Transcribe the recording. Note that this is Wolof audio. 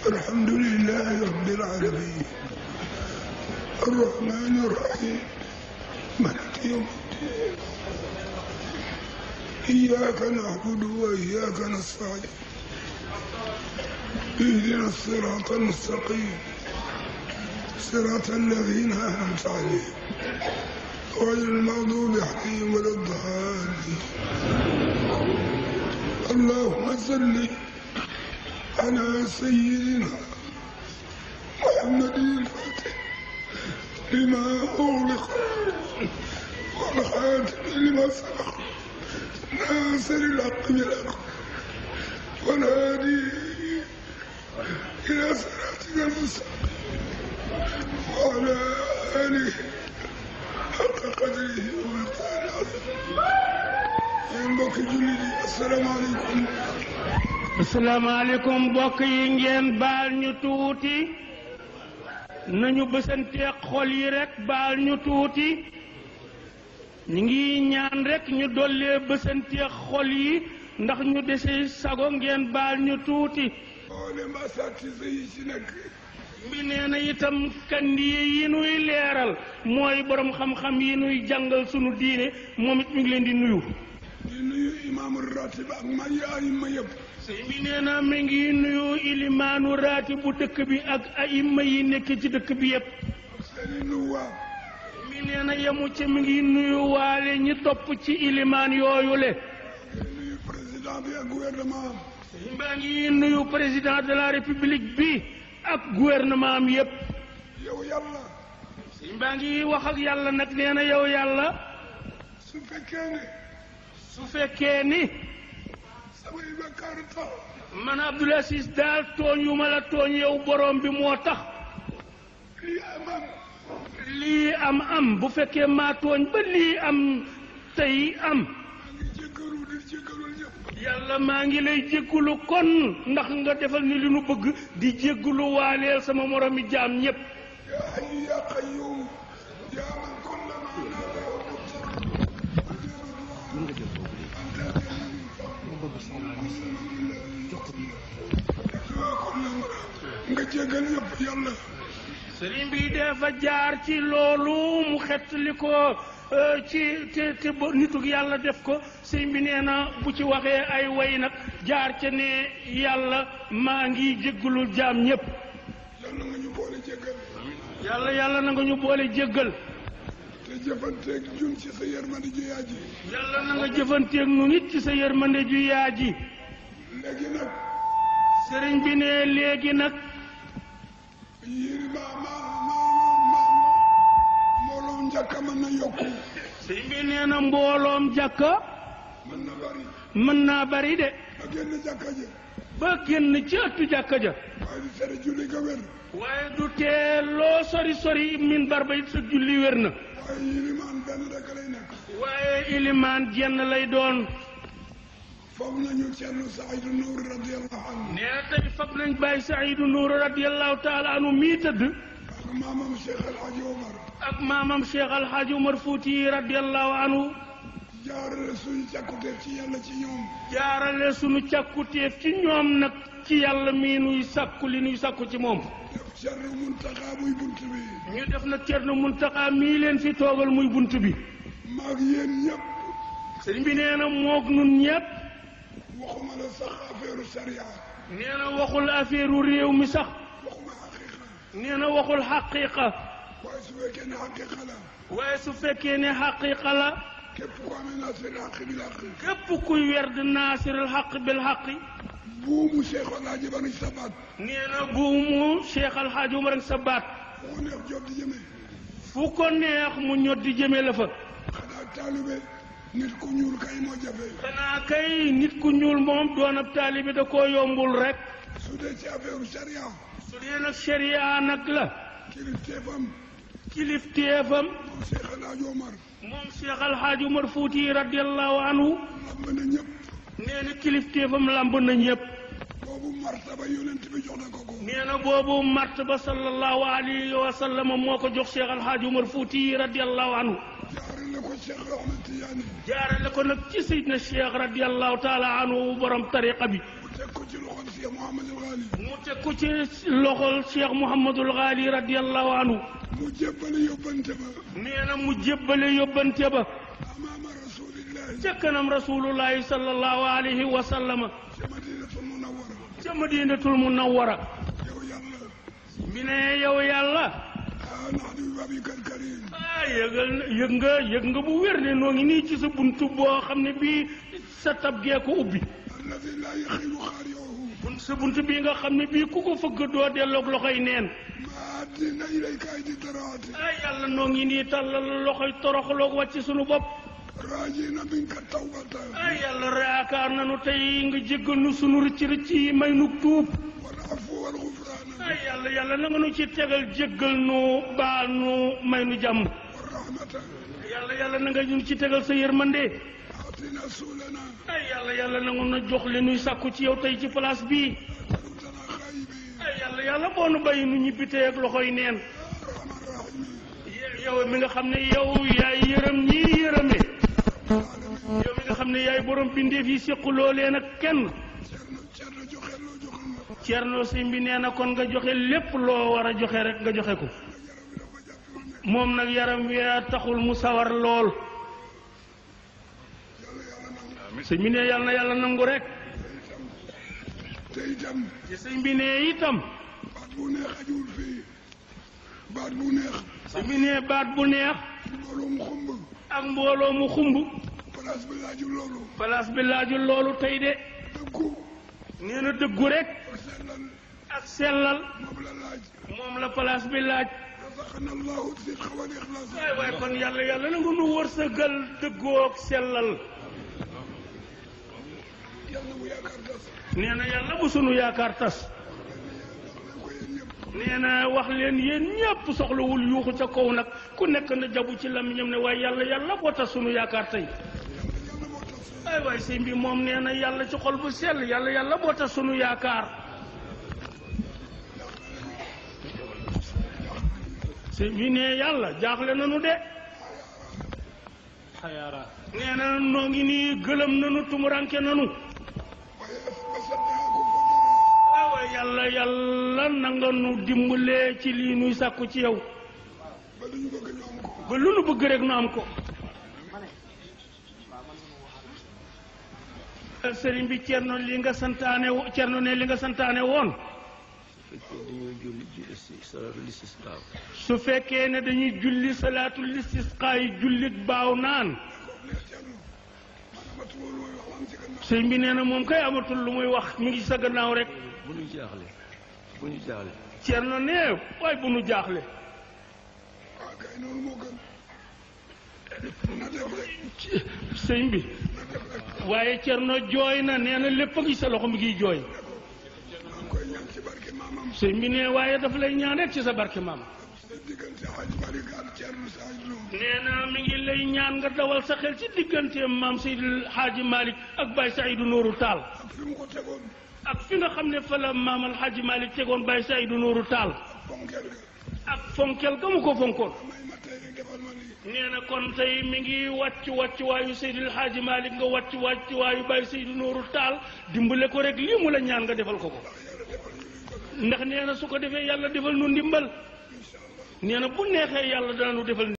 الحمد لله رب العالمين الرحمن الرحيم مالك يوم الدين إياك نعبد وإياك نستعين اهدنا الصراط المستقيم صراط الذين أنعمت عليهم غير المغضوب عليهم ولا الضالين اللهم صل على سيدنا محمد الفاتح لما أغلق والخاتم لما سبق ناصر الحق بالحق والهادي إلى صراطك المستقيم وعلى آله حق قدره ومقداره العظيم yéen mbokki jullit yi asalaamaaleykum asalaamaaleykum mbokk yi ngeen baal ñu tuuti nañu bësanteeg xol yi rek baal ñu tuuti ñu ngi ñaan rek ñu dollee bësanteeg xol yi ndax ñu dese sago ngeen baal ñu tuuti mboolem asatise yi ci nekk bi nee na itam kandi yi nuy leeral mooy borom xam-xam yi nuy jàngal sunu diine moom it mi ngi leen di nuyu di nuyu imaamu ratib ak ma yaay ma yëpp sëñ bi nee na mi ngi nuyu ilimaanu raati bu dëkk bi ak ayima yi nekk ci dëkk bi yépp seeni nuwaab mi nee na yemu ci mi ngi nuyu waale ñi topp ci ilimaan yooyu le di nuyu président bi ak gouvernement am sëñ baa ngi nuyu président de la république bi ak gouvernement am yépp yow yàlla sëñ baa ngi wax ak yàlla nag nee na yow yàlla su fekkee ne su fekkee ni samay bakkaar tax man Abdoul Aziz daal tooñ yu ma la tooñ yow borom bi moo tax lii amam lii am am bu fekkee maa tooñ ba lii am tey am maa ngi jéggalu di jéggalul ñëpp yàlla maa ngi lay jéggulu kon ndax nga defal ni li nu bëgg di jéggulu waaleel sama moromi jaam ñépp yaa hayyu yaa qayyum yaa man kulla ma naalahu nga jéggal ñëpp yàlla sëriñ bi dafa jaar ci loolu mu xettali ko euh, ci te te ba nitug yàlla def ko sëriñ bi nee na bu ci waxee ay way nag jaar ca ne yàlla maa ngi jéggulul jaam ñépp yàlla nga ñu boole jéggal yàlla yàlla na nga ñu boole jéggal te jëfanteeg jun ci sa yërmande ju yaa ji yàlla na nga jëfanteeg nu nit ci sa yërmande ju yaa ji léegi nag sëriñ bi ne léegi nag yéen ma ma ma ma mbooloo njàkka mën na yokku sëriñ bi nee na mbooloom jàkka mën na bari mën naa bari de ba génn jàkka ja ba génn ci ëttu jàkka ja waaye di tere julli ga wér waaye du tee loo sori sori min barba it sa julli wér na waaye yilimaan benn rek lay nekk waaye ilimaan jenn lay doon foofu nañu Cerno Saydu Nuur radiyallahu anhu nee na tey fab nañ bàyyi Saidu Nuur radiallahu taala anhu mii tëdd ak maamam Cheikh El Hadj Omar ak maamam Cheikh Alhaaji Umar Fuuti radiallahu anhu jaarale suñu càkkuteef ci yàlla ci ñoom jaarale sunu càkkutéef ci ñoom nag ci yàlla mii nuy sàkku li nuy sàkku ci moom def Cerno Muntaxa muy bunt bi ñu def nag Cerno Muntaxa mii leen fi toogal muy bunt bi maag yéen ñëpp sëriñ bi nee na moog nun ñépp waxuma la sax affaire sariya nee na waxul affaire réew mi sax waxuma xaqiqa nee na waxul xaqiqa waaye su fekkee ne xaqiqa la waaye su fekkee ne xaqiqa la képp ku amee nasir xaq bil xaq képp kuy werd naasiril xaq bil xaqi buumu Cheikh El Hadj bari sa baat nee na buumu Cheikh Alhaaji Umar ak sa baat fu ko neex jot di jëmee fu ko neex mu ñot di jëme la fa xanaa taalibe nit ku ñuul kay moo jafe xanaa kay nit ku ñuul moom doon ab taalibe da koo yombul rek su dee ci affaire sariya su dee nag sharia nag la kilifteefam kilifteefam moom Cheikh El Hadj Omar moom Cheikh Alhaaji Umar Fuuti radiallahu anhu lamb na ñëpp nee na kilifteefam lamb na ñëpp boobu martaba yonent bi jox na ko ko nee na boobu martaba sallallahu alayhi wa sallam moo ko jox Cheikh Alhaaji Umar Fuuti radiallahu anhu jaarale ko Cheikh Ahmed Tidiane jaarale ko nag ci Seydina Cheikh radiallahu taala anhu borom tariqa bi mu teg ko ci loxol Cheikh Mouhamadul Ghali mu teg ko ci loxol Cheikh Mouhamadul Ghali radiyallahu anhu mu jébbale yóbbante ba nee na mu jébbale yóbbante ba amaama rasulillahi ca kanam rasulullahi sallallahu alayhi wa sallama ci madinatul munawwara ca madinatul munawwara yow yàlla mi ne yow yàlla ah nax di babikal karim ah yëgal na yëg nga yëg nga bu wér ne noo ngi nii ci sa buntu boo xam ne bii sa tab gee ko ubbi alladi laa yaxilu xaariuhu bun sa buntu bii nga xam ne bii ku ko fëgg doo delloog loxoy neen ma addina ilayka aydi daraati ah yàlla noo ngi nii tàllal loxoy toroxloog wàcc sunu bopp raajina minka tawbata ah yàlla yaakaar nanu tey nga jéggal nu sunu rëcc rëcc yi may nu tuub wal afu wal gufraana ah yàlla yàlla na nga nu ci tegal jéggal nu baal nu may nu jàmm wal rahmata yàlla yàlla na nga ñu ci tegal sa yërmande atina suulana ay yàlla yàlla na nga nu jox li nuy sàkku ci yow tey ci place bii tarutana xaybi ay yàlla yàlla boo nu bàyyi nu ñibbi tey ak loxoy neen rahman rahimi yow mi nga xam ne yow yaay yërëm ñii yërëme alamin yow mi nga xam ne yaay borom bindeef yi séquloo leen ak kenn cerno cerno joxe loo joxul ma Cerno Sëñ bi nee na kon nga joxe lépp loo war a joxe rek nga joxe ko yaram wi dafa jàpp lu nekk moom nag yaram wi taxul mu sawar lool yàlla yàlla nangu sëñ bi ne yàlla na yàlla nangu rek te itam te sëñ bi ne itam baat bu neex ajuwul fii baat bu neex sëñ bi ne baat bu neex mbooloo mu xumb ak mbooloo mu xumb place bi laajul loolu place bi laajul loolu tey de dëggu nee na dëggu rek pour sellal ak sellal moom la laaj moom la place bi laaj razaqana allahu sidqa wal ixlaas waay waay kon yàlla yàlla na nga nu wërsëgal dëggoo ak sellal yàlla bu yaakaar tas nee na yàlla bu sunu yaakaar tas leen ko yéen ñëpp nee na wax leen yéen ñëpp soxlawul yuuxu ca kaw nag ku nekk na jabu ci lamiñam ne waaye yàlla yàlla boo tas sunu yaakaar tey yàlla yàlla moo tas ay waay sëñ bi moom nee na yàlla ci xol bu sell yàlla yàlla boo tas sunu yaakaar sëñ bi ne yàlla jaaxle nanu de nee na noo ngi nii gëlëm nanu tumuranke nanu waaye ba saddaaku fa ay waay yàlla yàlla na nga nu dimbalee ci lii nuy sàkku ci yow ba lu ñu bëgg ñu am ko ba lu nu bëgg rek nu am ko sëriñ bi cerno li nga santaane wo- cerno ne li nga santaane woon fekkee dañoo julli julli si salaatul istisqaa su fekkee ne dañuy julli salaatul istisqaa yi jullit baaw naan neex Cerno maanaam atu loolu mooy wax am ci gannaaw sëriñ bi nee na moom kay amatul lu muy wax mi ngi sa gannaaw rek bu ñu jaaxle bu ñu jaaxle cerno ne waaye bu nu jaaxle waaw kay noonu moo gën na def rek sëriñ bi na def rek waaye cerno jooy na nee na lépp a ngi sa loxo mi ngi jooy maa ngi koy ñaan ci barke maamam sëriñ bi ne waaye dafa lay ñaan rek ci sa barke maam sa diggante Hadj Malick ak Cerno Saïd Lo nee na mi ngi lay ñaan nga dawal sa xel ci digganteem maam Seydil Hadji Malick ak Baye Saïdou Nourou Tall ak fi mu ko tegoon ak fi nga xam ne fa la maam al Hadji Malick tegoon Baye Saïdou Nourou Tall fonkeel ga ak fonkel ga mu ko fonkoon may ma tey rek defal ma lii nee na kon tey mi ngi wàcc wàcc waayu Seydil Hadji Malick nga wàcc wàcc waayu Baye Saïdou Nourou Tall dimbale ko rek lii mu la ñaan nga defal ko ko ndax nee na su ko defee yàlla defal nu ndimbal nee na bu neexee yàlla dana nu defal